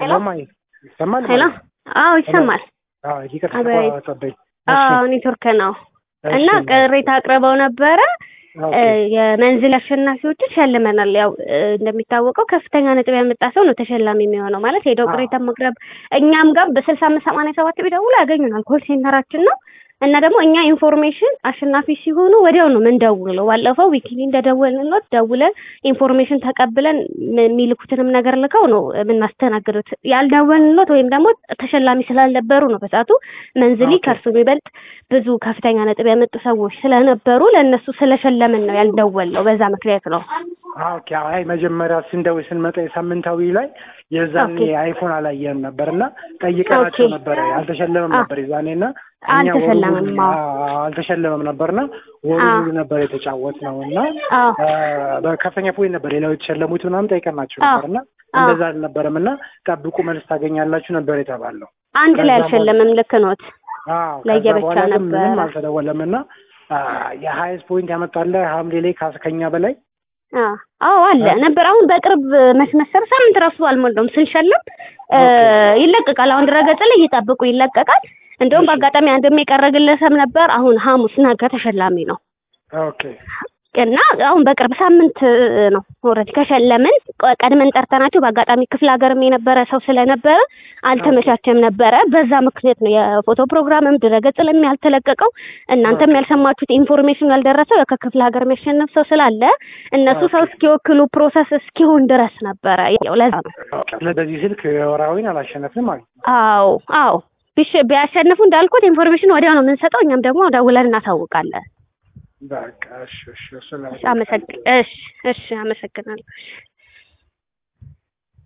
ሄሎ ማይ ይሰማል? ሄሎ ማለት ነው? አዎ ይሰማል አዎ ይቅርታ አቤት። ተቆጣጠበኝ። አዎ ኔትወርክ ነው እና ቅሬታ አቅርበው ነበረ እ፣ የመንዝል አሸናፊዎችን ሸልመናል። ያው እ፣ እንደሚታወቀው ከፍተኛ ነጥብ ያመጣ ሰው ነው ተሸላሚ የሚሆነው ማለት ሄደው አዎ። ቅሬታ ማቅረብ እኛም ጋር በስልሳ አምስት ሰማንያ ሰባት ቢደውሉ ያገኙናል። ኮል ሴንተራችን ነው እና ደግሞ እኛ ኢንፎርሜሽን አሸናፊ ሲሆኑ ወዲያው ነው ምንደውለው። ባለፈው ዊኪሊ እንደደወልንሎት ደውለን ኢንፎርሜሽን ተቀብለን ም- የሚልኩትንም ነገር ልከው ነው የምናስተናግዱት። ያልደወልንሎት ወይም ደግሞ ተሸላሚ ስላልነበሩ ነው በሰዓቱ መንዝሊ ኦኬ። ከእርሱ የሚበልጥ ብዙ ከፍተኛ ነጥብ ያመጡ ሰዎች ስለነበሩ ለእነሱ ስለሸለምን ነው ያልደወልነው። በዛ ምክንያት ነው። ኦኬ አይ መጀመሪያ ስንደውል ስንመጣ የሳምንታዊ ላይ የዛኔ ኦኬ። አይፎን አላየንም ነበር እና ጠይቀናቸው ኦኬ። ነበረ አልተሸለመም አ- ነበር የዛኔ እና እኛ አልተሸለመም፣ ወሩ ሙሉ- አዎ። አዎ፣ አልተሸለመም ነበር እና ወሩ አዎ። ሙሉ ነበር የተጫወት ነው እና አዎ አ፣ በከፍተኛ ፖይንት ነበር ሌላው የተሸለሙት ምናምን ጠይቀናቸው አዎ። ነበር እና አዎ። እንደዛ አልነበረም እና ጠብቁ መልስ ታገኛላችሁ ነበር የተባለው። አንድ ላይ ከዛ አልሸለምም። ልክ ኖት። አዎ ለየብቻ ከዛ በኋላ ግን ምንም ነበረ። አልተደወለም እና የሀይስት ፖይንት ያመጣለ ሐምሌ ላይ ካስ- ከኛ በላይ አዎ አዎ አለ ነበር። አሁን በቅርብ መች መሰለህ ሳምንት ራሱ አልሞላውም ስንሸልም እ፣ ይለቀቃል። አሁን ድረገጽ ላይ እየጠብቁ ይለቀቃል። እንደውም እሺ። በአጋጣሚ አንድም የቀረ ግለሰብ ነበር። አሁን ሐሙስ ነገ ተሸላሚ ነው ኦኬ እና አሁን በቅርብ ሳምንት እ፣ ነው ኦልሬዲ ከሸለምን ቆ- ቀድመን ጠርተናቸው በአጋጣሚ ክፍለ ሀገርም የነበረ ሰው ስለነበረ አልተመቻቸም ነበረ። በዛ ምክንያት ነው የፎቶ ፕሮግራምም ድረገጽ ላይም ያልተለቀቀው። እናንተም ያልሰማችሁት ኢንፎርሜሽን ያልደረሰው ከክፍለ ሀገር የሚያሸንፍ ሰው ስላለ እነሱ ሰው ኦኬ። እስኪወክሉ ፕሮሰስ እስኪሆን ድረስ ነበረ። ያው ለዛ ነው። በዚህ ስልክ ወራዊን አላሸነፍንም ማለት ነው። አዎ አዎ ቢሽ- ቢያሸንፉ እንዳልኩት ኢንፎርሜሽን ወዲያው ነው የምንሰጠው። እኛም ደግሞ ደውለን እናሳውቃለን። በቃ እሺ እሺ እሱን እሺ አመሰግ እሺ እሺ አመሰግናለሁ።